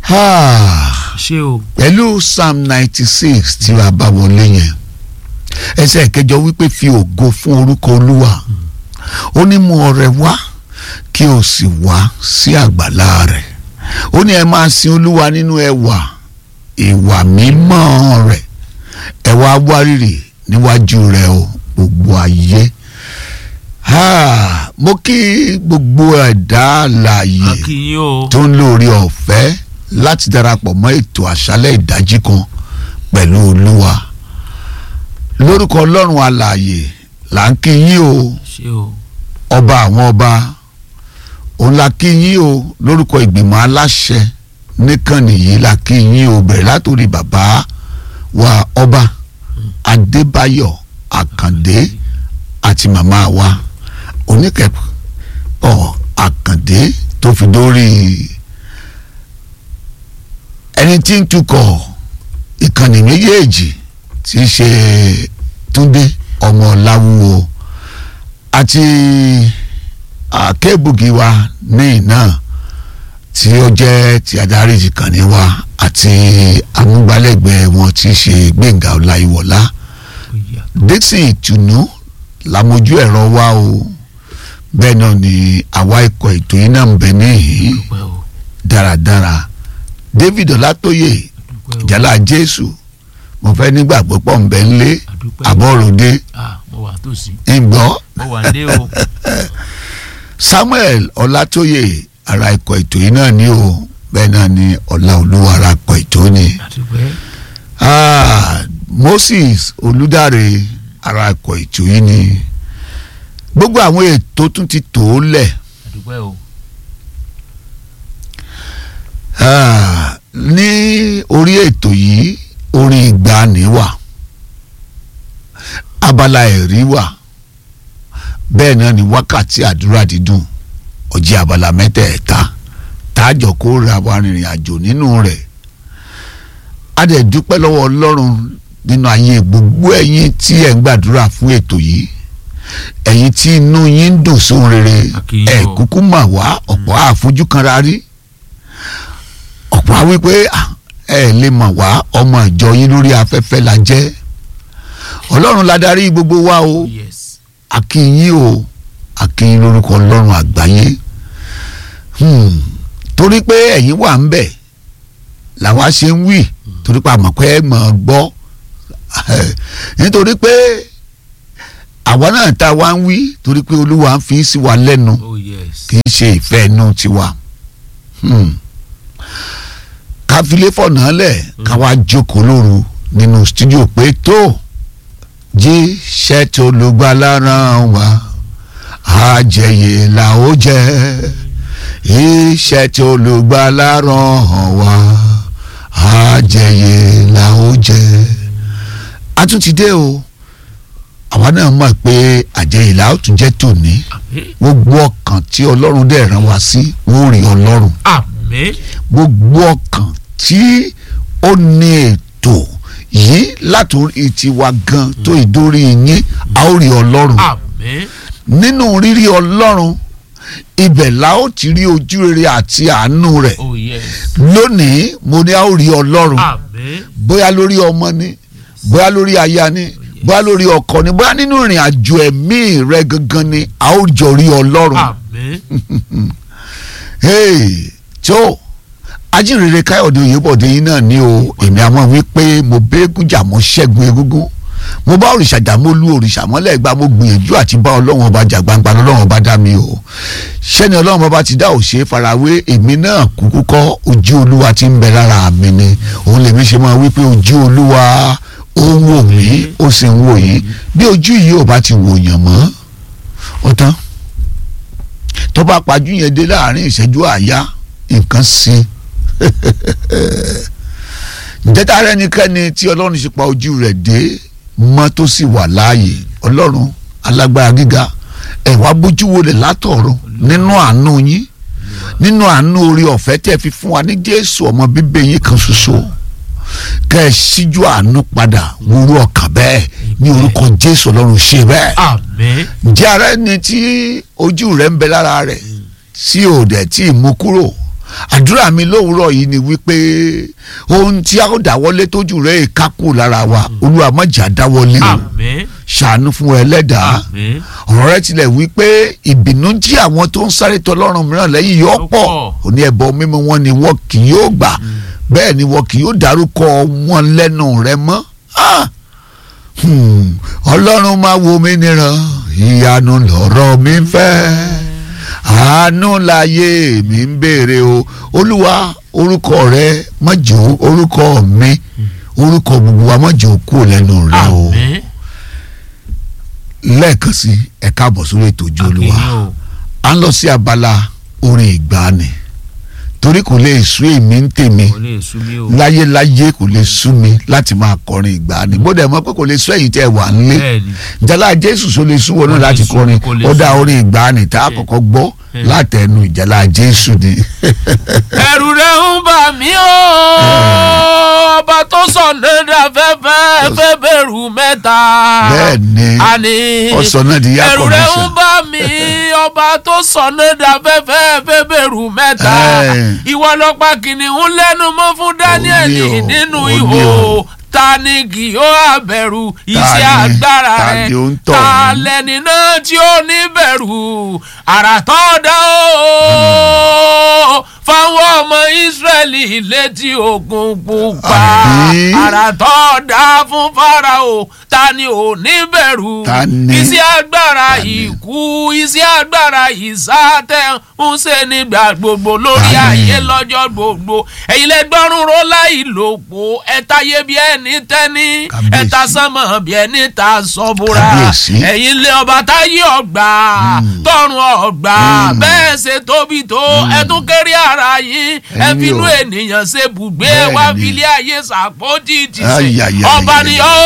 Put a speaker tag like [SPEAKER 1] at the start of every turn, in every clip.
[SPEAKER 1] ṣé o
[SPEAKER 2] pẹ̀lú psalm ninety six tí a bá wọlé yẹn ẹsẹ̀ kẹjọ wípé fi ògo fún orúkọ olúwa ó ní mú ọrẹ wá kí o sì wá sí àgbàlá rẹ̀ ó ní ẹ máa sin olúwa nínú ẹwà ìwà mímọ́ rẹ̀ ẹ wá wárìrì níwájú rẹ̀ o gbogbo ayé mo kí gbogbo ẹ̀dá àlàyé
[SPEAKER 1] akínyìn o
[SPEAKER 2] tó ń lórí ọ̀fẹ́ láti darapọ̀ mọ́ ètò àṣálẹ̀ ìdájí kan pẹ̀lú olúwa lórúkọ ọlọ́run alààyè là ń kí yín o
[SPEAKER 1] ṣé o
[SPEAKER 2] ọba àwọn ọba òun la kí yín o lórúkọ ìgbìmọ̀ aláṣẹ níkànnì yìí la kí yín o bẹ̀rẹ̀ látòrí bàbá wa ọba adébáyọ̀ àkàndé àti màmá wa oníkẹ́pọ̀ àkàndé tó fi dórí ẹni tí ń tukọ̀ ìkànnì méjèèjì tí í ṣe túndé ọmọ láwùwọ àti àkẹ́bùgì wa ní iná tí ó jẹ́ ti adarí ìkànnì wa àti amúgbálẹ́gbẹ̀ẹ́ wọn tí í ṣe gbẹ̀ngà ọláyíwọlá dixon ìtùnú làmójú ẹ̀rọ wa o bẹ́ẹ̀ náà ni àwa ikọ̀ ètò yìí náà ń bẹ níhìn
[SPEAKER 1] dúpẹ́ o
[SPEAKER 2] dáradára david ọlátóyè
[SPEAKER 1] dúpẹ́ o
[SPEAKER 2] ìjálá jésù mo fẹ́ nígbàgbọ́ pọ̀ ń bẹ ńlé
[SPEAKER 1] àdúpẹ́ o
[SPEAKER 2] àbọ̀ròdé
[SPEAKER 1] ah mo wà tòsí
[SPEAKER 2] ìgbọ́
[SPEAKER 1] mo wà dé o
[SPEAKER 2] samuel ọlátóyè ara ikọ̀ ètò yìí náà ni o bẹ́ẹ̀ náà ni ọlá olúwa ara ikọ̀ ètò ni
[SPEAKER 1] àdúpẹ́
[SPEAKER 2] ah, moses olùdarí ara ikọ̀ ètò yìí ni gbogbo àwọn ètò tún ti tò ó lẹ̀
[SPEAKER 1] àdúpẹ́ o
[SPEAKER 2] Ah, ní orí ètò yìí orin ìgbàanì wà abala ẹ̀rí wà bẹ́ẹ̀ náà ni wákàtí àdúrà dídùn ọjẹ́ abala mẹ́tẹ̀ẹ̀ta táàjọ kó ra wa rìnrìn àjò nínú rẹ̀ a dẹ̀ dúpẹ́ lọ́wọ́ ọlọ́run nínú ayé gbogbo ẹ̀yin tí ẹ̀ ń gbàdúrà fún ètò yìí ẹ̀yin tí inú yín ń dùn sóhun rere
[SPEAKER 1] Àkíyè
[SPEAKER 2] ẹ̀
[SPEAKER 1] o.
[SPEAKER 2] kúkú mà wá ọ̀pọ̀ àfojúkanra rí ọ̀pọ̀ á wí pé "Ah, ẹ lè mọ̀ wá ọmọ ìjọ yín lórí afẹ́fẹ́ la jẹ́ ọlọ́run la darí gbogbo wa o
[SPEAKER 1] yes
[SPEAKER 2] akínyìn o akínyìn lórúkọ ọlọ́run àgbáyé Hmm, torí pé ẹ̀yin wà ń bẹ̀ làwa ṣe ń wí torí pé àmọ̀ pé ẹ mọ̀ ọ́ gbọ́ nítorí pé àwa náà tá a wá ń wí torí pé olúwa ń fi sí wa lẹ́nu
[SPEAKER 1] oh yes
[SPEAKER 2] kì í ṣe ìfẹ́ inú tiwa Hmm. ká filé fọ̀nà lẹ̀ ká wá jókòó lóru nínú stúdíò pé tó jí ṣẹ́ẹ̀tì olùgbàlà ràn wá àjẹyè là ó jẹ iṣẹ́ tí olùgbàlà ràn wá àjẹyè là ó jẹ a tún ti dé o àwa náà mọ̀ pé àjẹyè là ó tún jẹ́ tòní
[SPEAKER 1] àmín
[SPEAKER 2] gbogbo ọkàn tí ọlọ́run dẹ̀ rán wa sí wọ́n rí ọlọ́run
[SPEAKER 1] àmín
[SPEAKER 2] gbogbo ọkàn tí ó ní ètò yìí látòrí tiwa gan tó ìdórí yín a ó rí ọlọ́run
[SPEAKER 1] àmín
[SPEAKER 2] nínú rírí ọlọ́run ibẹ̀ la ó ti rí ojú rere àti àánú rẹ̀
[SPEAKER 1] oh yes
[SPEAKER 2] lónìí mo ní a ó rí ọlọ́run
[SPEAKER 1] àmín
[SPEAKER 2] bóyá lórí ọmọ ni bóyá lórí aya ni bóyá lórí ọkọ ni bóyá nínú ìrìn àjò ẹ̀mí rẹ gangan ni a ó jọ rí ọlọ́run
[SPEAKER 1] àmín
[SPEAKER 2] hey tó ajínrere káyọ̀dé oyèbọ̀dé yín náà ní o èmi àmọ́ wí pé mo bẹ́ẹ̀gùn jà mo ṣẹ́gun egúngún mo bá òrìṣà jà mo lu òrìṣà mọ́lẹ̀ gba mo gbìyànjú àti bá ọlọ́run ọba jà gbangba lọ́lọ́run ọba dá mi o ṣẹ́ni ọlọ́run ọba ti dá òṣè farawé èmi náà kúkú kọ́ ojú olúwa ti ń bẹ lára mi ni òun lèmi ṣe máa wí pé ojú olúwa ó ń wò mí ó sì ń wò yín bí ojú yìí ò bá ti wò yàn mọ́ ó tán tó bá pajú yẹn dé láàrin ìṣẹ́jú àáyá nǹkan sí ǹjẹ́ tá a rẹ́nikẹ́ni tí ọlọ́run ṣe pa ojú rẹ̀ dé mọ́ tó sì wà láàyè ọlọ́run alágbára gíga ẹ̀ wá bójú wo lè látọ̀run nínú àánú yín nínú àánú orí ọ̀fẹ́ tẹ́ fi fún wa ní jésù ọmọ bíbí yín kan ṣoṣo kẹ́ ẹ síjú àánú padà wúrú ọkàn bẹ́ẹ̀ ní orúkọ jésù ọlọ́run ṣe bẹ́ẹ̀
[SPEAKER 1] àmín
[SPEAKER 2] ǹjẹ́ ara ẹni tí ojú rẹ̀ ń bẹ lára rẹ̀ sí òdẹ̀ tí ì mú kúrò àdúrà mi lówùúrọ̀ yìí ni wípé ohun tí a ó dáwọ́lé tójú rẹ̀ kákù lára wa olúwa má jà dáwọ́lé o
[SPEAKER 1] àmín
[SPEAKER 2] ṣàánú fún ẹlẹ́dàá
[SPEAKER 1] àmín
[SPEAKER 2] ọ̀rọ̀ rẹ̀ tilẹ̀ wípé ìbínú jí àwọn tó ń sáré tọlọ́run mìíràn lẹ́yìn yóò
[SPEAKER 1] Ó
[SPEAKER 2] pọ̀
[SPEAKER 1] pọ̀.
[SPEAKER 2] òní ẹ̀bọ mímú wọn ni wọn kì yóò gbà bẹ́ẹ̀ ni wọn kì yóò dárúkọ wọn lẹ́nu rẹ̀ mọ́ Ah! Hmm. ọlọ́run máa wo mi níran ìyanu lọ̀rọ̀ mi fẹ́ àánú láyé mi ń béèrè o olúwa orúkọ rẹ mọ̀jọ́ orúkọ mi orúkọ gbogbo wa mọ̀jọ́ kúrò lẹ́nu rẹ o
[SPEAKER 1] àmín
[SPEAKER 2] lẹ́ẹ̀kan sí ẹ káàbọ̀ sórí ètò ojú olúwa
[SPEAKER 1] àkìní o
[SPEAKER 2] à ń lọ sí abala orin ìgbàanì torí kò lè sú èmi ń tèmi
[SPEAKER 1] kò lè sú mi o
[SPEAKER 2] láyéláyé kò lè sú mi láti máa kọrin ìgbàanì bó dẹ̀ mọ̀ pé kò lè sú ẹ̀yin tẹ́ ẹ wà nílé
[SPEAKER 1] bẹ́ẹ̀ni
[SPEAKER 2] ìjálá jésù só lè sú wọn náà
[SPEAKER 1] Kò lè
[SPEAKER 2] láti
[SPEAKER 1] sú,
[SPEAKER 2] kọrin
[SPEAKER 1] kò lè
[SPEAKER 2] ó dá
[SPEAKER 1] sú.
[SPEAKER 2] orin ìgbàanì tá a kọ́kọ́ gbọ́
[SPEAKER 1] Hmm.
[SPEAKER 2] látẹnu ìjálá jésù ni.
[SPEAKER 1] ẹ̀rù rẹ̀ ń bà mí o ọba tó sọ nígbà fẹ́fẹ́ fẹ́ bẹ̀rù mẹ́ta
[SPEAKER 2] bẹ́ẹ̀ ni
[SPEAKER 1] àní
[SPEAKER 2] ọ̀sán náà di yá
[SPEAKER 1] ẹ̀rù rẹ̀ ń
[SPEAKER 2] kọ̀míṣà
[SPEAKER 1] bà mí ọba tó sọ nígbà fẹ́fẹ́ fẹ́ bẹ̀rù mẹ́ta
[SPEAKER 2] Ẹ̀.
[SPEAKER 1] ìwọ lọ́pàá kìnìún lẹ́nu mọ́ fún Dáníẹ́lì
[SPEAKER 2] Ó ní o,
[SPEAKER 1] nínú
[SPEAKER 2] ó ní
[SPEAKER 1] ihò
[SPEAKER 2] o.
[SPEAKER 1] ta ni kì yóò àbẹ̀rù iṣẹ́
[SPEAKER 2] ni?
[SPEAKER 1] agbára
[SPEAKER 2] Ta
[SPEAKER 1] rẹ̀
[SPEAKER 2] ni ó ń tọ̀
[SPEAKER 1] ta
[SPEAKER 2] mí?
[SPEAKER 1] lẹni náà tí ó ní bẹ̀rù àrà tó dá o fáwọn ọmọ Ísírẹ́lì létí òkun pupa
[SPEAKER 2] Àbí?
[SPEAKER 1] àrà tó dá fún Fáráò ta ni ò ní bẹ̀rù
[SPEAKER 2] Ta ni?
[SPEAKER 1] iṣẹ́ agbára
[SPEAKER 2] Ta ni?
[SPEAKER 1] ikú iṣẹ́ agbára ìsátẹ̀ ń ṣe nígbà gbogbo lórí
[SPEAKER 2] Ta ni?
[SPEAKER 1] ayé lọ́jọ́ gbogbo ẹ̀yin lẹ gbọ́rùn ró láì lòpó ẹ̀ta yé bí ẹni tẹ́ni
[SPEAKER 2] Kábíyèsí.
[SPEAKER 1] ẹ̀ta sánmọ̀ bí ẹni ta sọ́búra
[SPEAKER 2] Kábíyèsí.
[SPEAKER 1] ẹ̀yin lé ọba táyé ọgbà tọ̀run ọgbà
[SPEAKER 2] Mm.
[SPEAKER 1] bẹ́ẹ̀ ṣe tóbi tó ẹ tún kéré ara yín ẹ
[SPEAKER 2] Ẹ̀yin
[SPEAKER 1] finú
[SPEAKER 2] o.
[SPEAKER 1] ènìyàn ṣe bùgbé
[SPEAKER 2] Bẹ́ẹ̀
[SPEAKER 1] wá
[SPEAKER 2] ni.
[SPEAKER 1] filé ayé ṣàpótì ti
[SPEAKER 2] Ay,
[SPEAKER 1] ṣe
[SPEAKER 2] ay, ay,
[SPEAKER 1] ọba
[SPEAKER 2] ay,
[SPEAKER 1] ni
[SPEAKER 2] ay.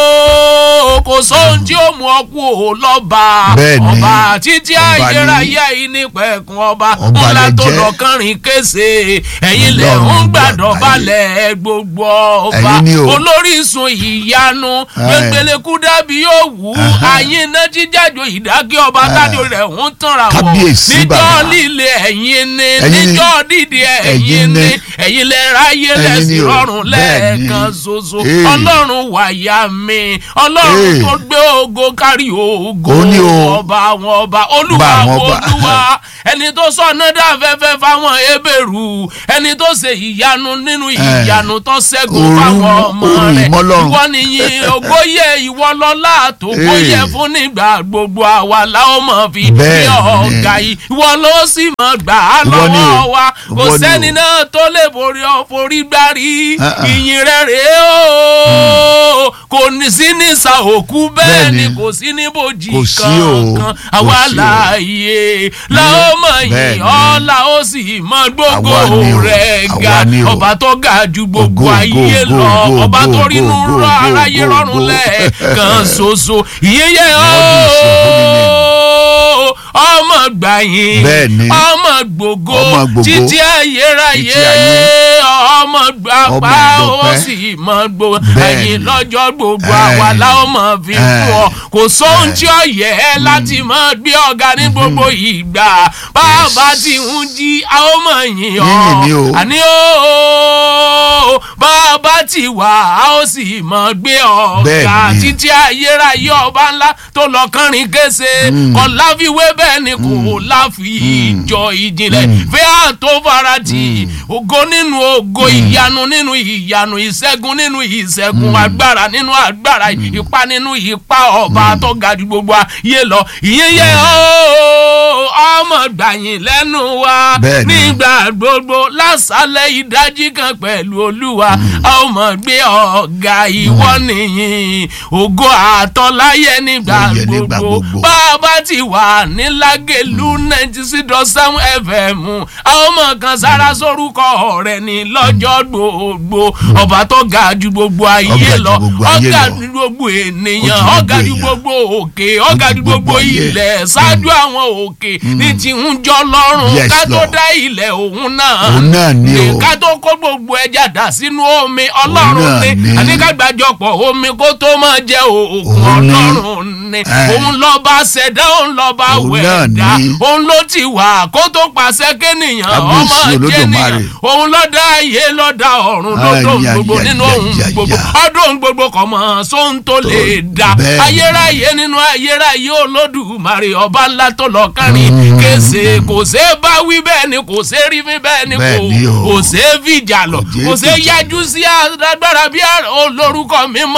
[SPEAKER 1] ó kò sóhun tí ó mú ọ kú ò lọ́ba
[SPEAKER 2] Bẹ́ẹ̀ ni.
[SPEAKER 1] ọba títí
[SPEAKER 2] Ọba ni.
[SPEAKER 1] ayérayé yìí ní pẹ̀kun ọba
[SPEAKER 2] Ọba
[SPEAKER 1] ńlá
[SPEAKER 2] lẹ
[SPEAKER 1] tó
[SPEAKER 2] jẹ́.
[SPEAKER 1] lọ́kànrin kése ẹ̀yin lẹ̀
[SPEAKER 2] Ọlọ́run
[SPEAKER 1] ń gbàdọ̀
[SPEAKER 2] gbàgbáyé.
[SPEAKER 1] balẹ̀ gbogbo ọba
[SPEAKER 2] Ẹ̀yin ni o.
[SPEAKER 1] olórísun ìyanu
[SPEAKER 2] Ẹ̀.
[SPEAKER 1] gbẹngbẹlẹ́kú dàbí yóò wú
[SPEAKER 2] Aha.
[SPEAKER 1] ayé iná jíjájò ìdákẹ́ ọba
[SPEAKER 2] Ẹ̀.
[SPEAKER 1] tájò rẹ̀ ń tanra wọ̀
[SPEAKER 2] Kábíyèsí
[SPEAKER 1] níjọ́
[SPEAKER 2] bàbá.
[SPEAKER 1] líle ẹ̀yin ni
[SPEAKER 2] Ẹ̀yin ni.
[SPEAKER 1] níjọ́ dídì ẹ̀yin
[SPEAKER 2] Ẹ̀yin
[SPEAKER 1] ni
[SPEAKER 2] ni.
[SPEAKER 1] ẹ̀yin lẹ ráyé
[SPEAKER 2] Ẹ̀yin
[SPEAKER 1] lẹ́sìn
[SPEAKER 2] ni o.
[SPEAKER 1] rọrùn
[SPEAKER 2] Bẹ́ẹ̀ ni.
[SPEAKER 1] lẹ́ẹ̀kan ṣoṣo
[SPEAKER 2] Ee.
[SPEAKER 1] ọlọ́run wàyà mi ọlọ́run
[SPEAKER 2] Ee.
[SPEAKER 1] tó gbé ògo kárí ògo
[SPEAKER 2] Ó ní o.
[SPEAKER 1] ọba àwọn ọba
[SPEAKER 2] Ọba
[SPEAKER 1] olúwa
[SPEAKER 2] àwọn
[SPEAKER 1] àwọn
[SPEAKER 2] ọba.
[SPEAKER 1] olúwa ẹni tó sọ nádà fẹ́fẹ́ fáwọn ebèrú ẹni tó ṣe ìyanu nínú ìyanu tó ṣẹ́gun
[SPEAKER 2] Orú-
[SPEAKER 1] fáwọn ọmọ
[SPEAKER 2] orú
[SPEAKER 1] rẹ̀
[SPEAKER 2] ìmọ́lọ́run.
[SPEAKER 1] ìwọ nìyí ògóyè ìwọ lọ́lá àtòkóyè
[SPEAKER 2] Ee.
[SPEAKER 1] fún nígbà gbogbo àwa làwọn mọ̀ fi
[SPEAKER 2] Bẹ́ẹ̀
[SPEAKER 1] ní
[SPEAKER 2] ni.
[SPEAKER 1] ọ̀gá yìí ìwọ ló sì mọ̀ gbà á
[SPEAKER 2] Ìwọ ni o.
[SPEAKER 1] lọ́wọ́ wa kò
[SPEAKER 2] Ìwọ ni
[SPEAKER 1] sẹ́ni
[SPEAKER 2] o.
[SPEAKER 1] náà tó lè borí ọ forí gbárí
[SPEAKER 2] Ah, ah.
[SPEAKER 1] ìyìn rẹ̀ rèé o kò ní sí ní sa òkú bẹ́ẹ̀
[SPEAKER 2] Bẹ́ẹ̀
[SPEAKER 1] ni
[SPEAKER 2] ni.
[SPEAKER 1] kò sí ní bòjì
[SPEAKER 2] Kò sí o.
[SPEAKER 1] kankan
[SPEAKER 2] Kò
[SPEAKER 1] àwa
[SPEAKER 2] sí o.
[SPEAKER 1] láàyè làwọn mọ̀
[SPEAKER 2] Bẹ́ẹ̀
[SPEAKER 1] yìí
[SPEAKER 2] ni.
[SPEAKER 1] ọ̀la ó sì mọ̀ gbogbo
[SPEAKER 2] Àwa ni o.
[SPEAKER 1] rẹ̀ ga
[SPEAKER 2] Àwa ni o.
[SPEAKER 1] ọba tó ga ju gbogbo
[SPEAKER 2] Ògo,
[SPEAKER 1] ayé
[SPEAKER 2] ògo,
[SPEAKER 1] lọ
[SPEAKER 2] ògo,
[SPEAKER 1] ọba
[SPEAKER 2] ògo,
[SPEAKER 1] tó rínú
[SPEAKER 2] ògo,
[SPEAKER 1] rọ
[SPEAKER 2] ògo,
[SPEAKER 1] aráyé
[SPEAKER 2] ògo,
[SPEAKER 1] rọrùn
[SPEAKER 2] ògo.
[SPEAKER 1] lẹ́ẹ̀kan ṣoṣo ìyẹyẹ
[SPEAKER 2] Lord is your holy name.
[SPEAKER 1] ooo ọmọ gbàyìn
[SPEAKER 2] Bẹ́ẹ̀ ni.
[SPEAKER 1] ọmọ gbogbo
[SPEAKER 2] Ọmọ gbogbo.
[SPEAKER 1] títí ayérayé
[SPEAKER 2] Títí ayé.
[SPEAKER 1] ọmọ gbàpá
[SPEAKER 2] Ọmọ
[SPEAKER 1] ó
[SPEAKER 2] gbọpẹ́.
[SPEAKER 1] sì mọ gbogbo
[SPEAKER 2] Bẹ́ẹ̀
[SPEAKER 1] ẹ̀yìn
[SPEAKER 2] ni.
[SPEAKER 1] lọ́jọ́ gbogbo
[SPEAKER 2] Ẹ̀.
[SPEAKER 1] àwa láwọn mọ̀ fi
[SPEAKER 2] Ẹ̀.
[SPEAKER 1] fún ọ kò sóhun
[SPEAKER 2] Ẹ̀.
[SPEAKER 1] tí ó yẹ ẹ́ láti mọ̀ gbé ọ̀gá ní gbogbo ìgbà bàbá tí ń jí a ó mọ̀ yìn
[SPEAKER 2] Yíyìn ni o.
[SPEAKER 1] ọ́ àní ó bàbá tí wà á ó sì mọ̀ gbé ọ̀gá
[SPEAKER 2] Bẹ́ẹ̀ ni.
[SPEAKER 1] títí ayérayé ọba ńlá tó lọ kánrin kése kò láfiwé bẹ́ẹ̀ ni kò láfi ìjọ ìjìnlẹ̀ fẹ́ àtó farati ògo nínú ògo ìyanu nínú ìyanu ìṣẹ́gun nínú ìṣẹ́gun agbára nínú agbára ipá nínú ipá ọba tó ga ju gbogbo ayé lọ ìyẹn yẹ ó ọmọ gbàyìn lẹ́nu wa
[SPEAKER 2] Bẹ́ẹ̀ ni.
[SPEAKER 1] nígbà gbogbo lásàlẹ̀ ìdájí kan pẹ̀lú olúwa a ó mọ̀ gbé ọ̀gá ìwọ nìyí ògo àtọ́láyé nígbà
[SPEAKER 2] Láyé nígbà
[SPEAKER 1] gbogbo
[SPEAKER 2] gbogbo.
[SPEAKER 1] bàbá ti wà ní lágẹ̀lú ninety six dot seven fm a ó mọ̀ kan sára sórúkọ rẹ̀ ní lọ́jọ́ gbogbo ọba tó ga ju gbogbo ayé
[SPEAKER 2] Ọ̀gá ju
[SPEAKER 1] lọ
[SPEAKER 2] gbogbo ayé
[SPEAKER 1] ọ̀gá
[SPEAKER 2] lọ.
[SPEAKER 1] ju gbogbo
[SPEAKER 2] Ó
[SPEAKER 1] ènìyàn
[SPEAKER 2] ju
[SPEAKER 1] ọ̀gá ju
[SPEAKER 2] gbogbo
[SPEAKER 1] gbogbo òkè ọ̀gá ju gbogbo
[SPEAKER 2] ayé.
[SPEAKER 1] ilẹ̀ ṣáájú àwọn òkè ní ti ń jọ lọ́rùn
[SPEAKER 2] Yes,
[SPEAKER 1] ká tó
[SPEAKER 2] Lord.
[SPEAKER 1] dá ilẹ̀ òun náà
[SPEAKER 2] Òun náà ni o.
[SPEAKER 1] ká tó kó gbogbo ẹja dà sínú omi ọlọ́run
[SPEAKER 2] náà
[SPEAKER 1] ni
[SPEAKER 2] ni.
[SPEAKER 1] àníkàgbàjọpọ̀ omi kó tó máa jẹ òògùn
[SPEAKER 2] Òun ni.
[SPEAKER 1] ọlọ́run ni
[SPEAKER 2] Eh.
[SPEAKER 1] òun lọ́ba ṣẹ̀dá òun lọ́ba
[SPEAKER 2] Òun náà
[SPEAKER 1] wẹ̀dá
[SPEAKER 2] ni.
[SPEAKER 1] òun ló ti wà kó tó pàṣẹ kéèyàn ọmọ
[SPEAKER 2] Kábíyèsí Olódùmarè.
[SPEAKER 1] jẹ́nìyàn òun ló dá ayé ló dá ọ̀run ló
[SPEAKER 2] Ay,
[SPEAKER 1] tó
[SPEAKER 2] ya,
[SPEAKER 1] gbogbo
[SPEAKER 2] ya,
[SPEAKER 1] nínú
[SPEAKER 2] ya,
[SPEAKER 1] ohun
[SPEAKER 2] ya,
[SPEAKER 1] gbogbo
[SPEAKER 2] ya.
[SPEAKER 1] ọdún ohun gbogbo kọ̀ mọ́ sóhun tó lè dá
[SPEAKER 2] bẹ́ẹ̀ ni.
[SPEAKER 1] ayérayé nínú ayérayé olódùmarè ọba ńlá tó lọ kárin
[SPEAKER 2] Mm.
[SPEAKER 1] kése kò sé bá wí bẹ́ẹ̀ ni kò sé rí mi bẹ́ẹ̀ ni
[SPEAKER 2] Bẹ́ẹ̀ ni
[SPEAKER 1] kò
[SPEAKER 2] o.
[SPEAKER 1] kò sé fìjà lọ
[SPEAKER 2] Kò sé
[SPEAKER 1] kò sé
[SPEAKER 2] fìjà
[SPEAKER 1] yájú sí agbára bí olórúkọ mímọ́